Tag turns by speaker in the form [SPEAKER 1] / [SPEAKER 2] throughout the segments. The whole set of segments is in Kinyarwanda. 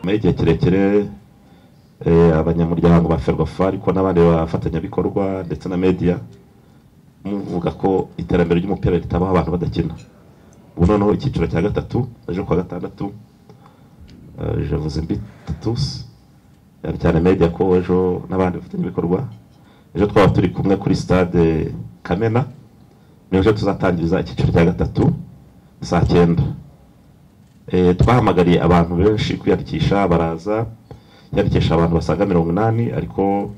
[SPEAKER 1] muri igihe kirekire abanyamuryango ba ferwafa ariko n'abandi bafatanyabikorwa ndetse na media muvuga ko iterambere ry'umupira ritabaho abantu badakina ubu noneho icyiciro cya gatatu ejo kuwa gatandatu javuze mbitutusi cyane cyane media ko ejo n'abandi bafatanyabikorwa ejo twaba turi kumwe kuri stade kamena ejo tuzatangiriza icyiciro cya gatatu saa cyenda twahamagariye abantu benshi kwiyandikisha baraza yandikisha abantu basaga mirongo inani ariko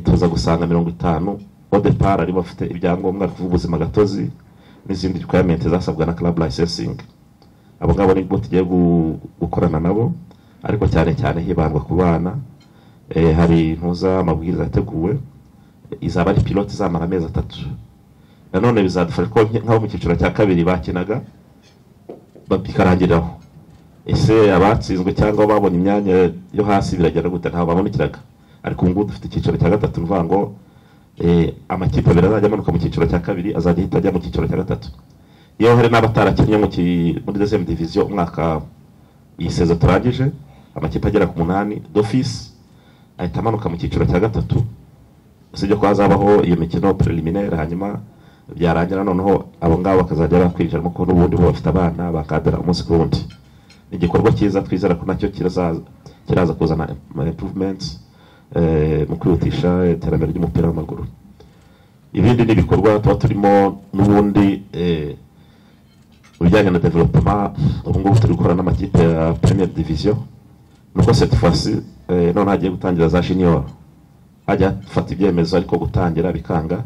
[SPEAKER 1] tuza gusanga mirongo itanu odepara ari bafite ibyangombwa kuvuga ubuzima gatozi n'izindi requirement zasabwa na club licensing abo ngabo nibwo tugiye gukorana nabo ariko cyane cyane hibandwa ku bana hari intuza amabwiriza yateguwe izaba ari pilote izamara amezi atatu nanone bizadufasha ko nk'abo mu cyiciro cya kabiri bakinaga bikarangiriraho ese abatsinzwe cyangwa babonye imyanya yo hasi biragenda gute ntabwo babonekeraga ariko ubu ngubu dufite icyiciro cya gatatu bivuga ngo amakipe abiri azajya amanuka mu cyiciro cya kabiri azajya ahita ajya mu cyiciro cya gatatu iyo hari n'abatarakinnye muri dezemu diviziyo umwaka iyi sezo turangije amakipe agera ku munani dofisi ahita amanuka mu cyiciro cya gatatu usibye ko hazabaho iyo mikino preliminaire hanyuma byarangira noneho abo ngabo bakazajya bakwinjiramo ko n'ubundi bo bafite abana bakadara umunsi ku wundi ni igikorwa cyiza twizera ko nacyo kiraza kuzana improvements mu kwihutisha iterambere ry'umupira w'amaguru ibindi ni ibikorwa tuba turimo n'ubundi ibijyanye na developema ubu ngubu turi gukora n'amakipe ya premier division nuko cette fois none hagiye gutangira za junior hajya hafata ibyemezo ariko gutangira bikanga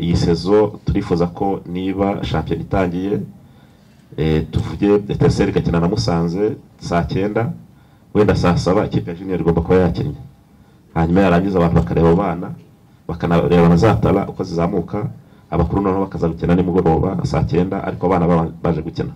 [SPEAKER 1] iyi sezo turifuza ko niba shampiyona itangiye tuvuge eteseri igakina na musanze saa cyenda wenda saa saba ikipe ya junior igomba kuba yakinnye hanyuma yarangiza abantu bakareba abo bana bakanareba na za tara uko zizamuka abakuru noneho bakaza gukina nimugoroba saa cyenda ariko abana baje gukina